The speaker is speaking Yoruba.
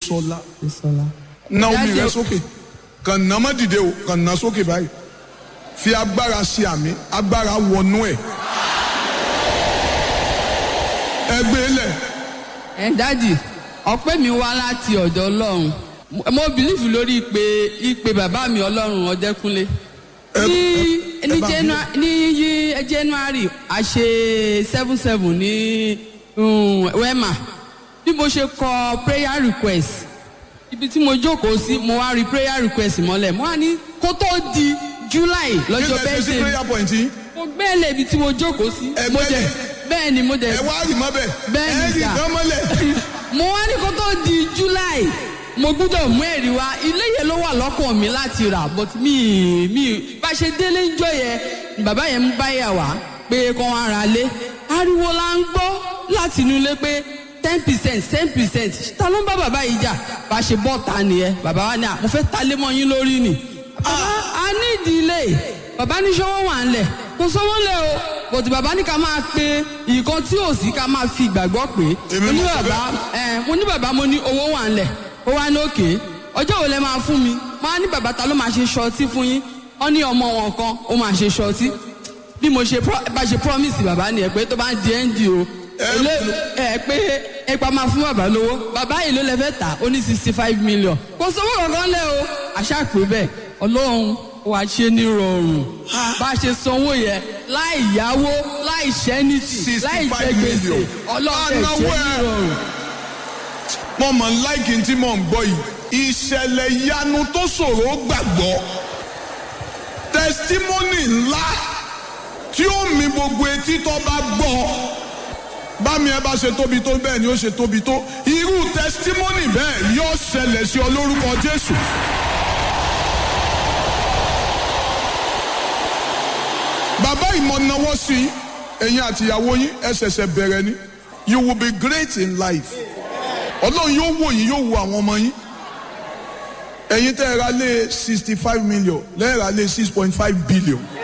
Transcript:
Désọlá Bísọ́lá. na omi Daddy, rẹ sókè kàn ná má dìde o kàn ná sókè báyìí fi agbára ṣe àmì agbára wọnú ẹ ẹgbẹ́ lẹ̀ ẹ dádì ọpẹ́ mi wá láti ọ̀dọ̀ Ọlọ́run Mo- mo bìlífù lórí ìpè ìpè bàbá mi Ọlọ́run Ọdẹ́kúnlé Ẹ- ní ẹ- ẹ ní bá mi Janu- ní yí- January a ṣe seven seven ní um, Wema bí mo ṣe kọ prayer request ibi tí mo jókòó sí mo wá rí prayer request mọ́lẹ̀ mo wá ní kó tó di July lọ́jọ́ nígbà tí sí bẹ́ẹ̀ prayer point yìí mo gbẹ́lẹ̀ ibi tí mo jókòó sí Ẹ mo gbẹ́lẹ̀. dẹ̀ bẹ́ẹ̀ ni mo dẹ̀ ẹ wá rì mọ́ bẹ́ẹ̀ Bẹ́ẹ̀ ni ẹ rì sà. gán mọ́lẹ̀ mo wá ní kó tó di july mo gbúdọ̀ mú ẹ̀rí wá ilé yẹn ló wà lọ́kàn mi láti rà but mi mi bá ṣe délé ń jọ yẹn ni bàbá yẹn ń báyà wá pé kó wá ra lé ariwo la ń gbọ́ láti inú ilé pé ten percent ten percent ta ló ń bá bàbá yìí jà bá ṣe bọ́ ta nìyẹn bàbá wa ní à mo fẹ́ ta lé mọ́ yín lórí ni bàbá a ní ìdílé bàbá ní sọ́wọ́ wà ń lẹ̀ kò sọ́wọ́ lẹ̀ o bòtí bàbá ní ká máa pe nǹkan tí ò sí ká máa fi ìgbàgbọ́ pé Èmi mo ní mọ̀ sọ bàbá ẹ mo ní bàbá mo ní owó wà ń lẹ̀ ó wá ní òkè ọjọ́ wo lẹ máa fún mi máa ní bàbá ta ló máa ṣe ṣọtí fún yín wọ́n ní ọmọ wọn kan ó máa ṣe ṣọtí bí mo ṣe pro- bá ṣe promise bàbá nìyẹn pé tó bá ń di ẹ́ńdì o èlé ẹ pé ipa máa fún bàbá lówó bàbá yìí ló lẹ fẹ́ tà ó ní sixty five million kò sówó kankan lẹ o àṣà pé bẹ́ẹ̀ ọlọ́run wàá ṣe ní rọrùn bá a ṣe sanwó yẹn láì yáwó láì ṣẹ́nìtì láì 65 jẹ gbèsè million. ọlọ́run ẹ̀ ṣe Anáwó ní ẹ̀. rọrùn. mo mọ̀ ń láìkí tí mò ń gbọ́ yìí ìṣẹ̀lẹ̀ ìyanu tó ṣòro gbàgbọ́ tẹsítímọ́nì ńlá tí ó mi gbogbo etí tó bá gbọ́ bámi ẹ bá ṣe tóbi tó bẹ́ẹ̀ ni ó ṣe tóbi tó irú tẹsítímọ́nì bẹ́ẹ̀ yóò ṣẹlẹ̀ sí ọ lórúkọ Jésù. bàbá ìmọ̀nàwọ́ sí i, ẹ̀yin àtìyàwó yín ẹ ṣẹ̀ṣẹ̀ bẹ̀rẹ̀ ni you will be great in life ọlọ́run yóò wò yín yóò wo àwọn ọmọ yín ẹ̀yin tẹ́ ẹ ra lé sixty five million lẹ́ẹ̀ ra lé six point five billion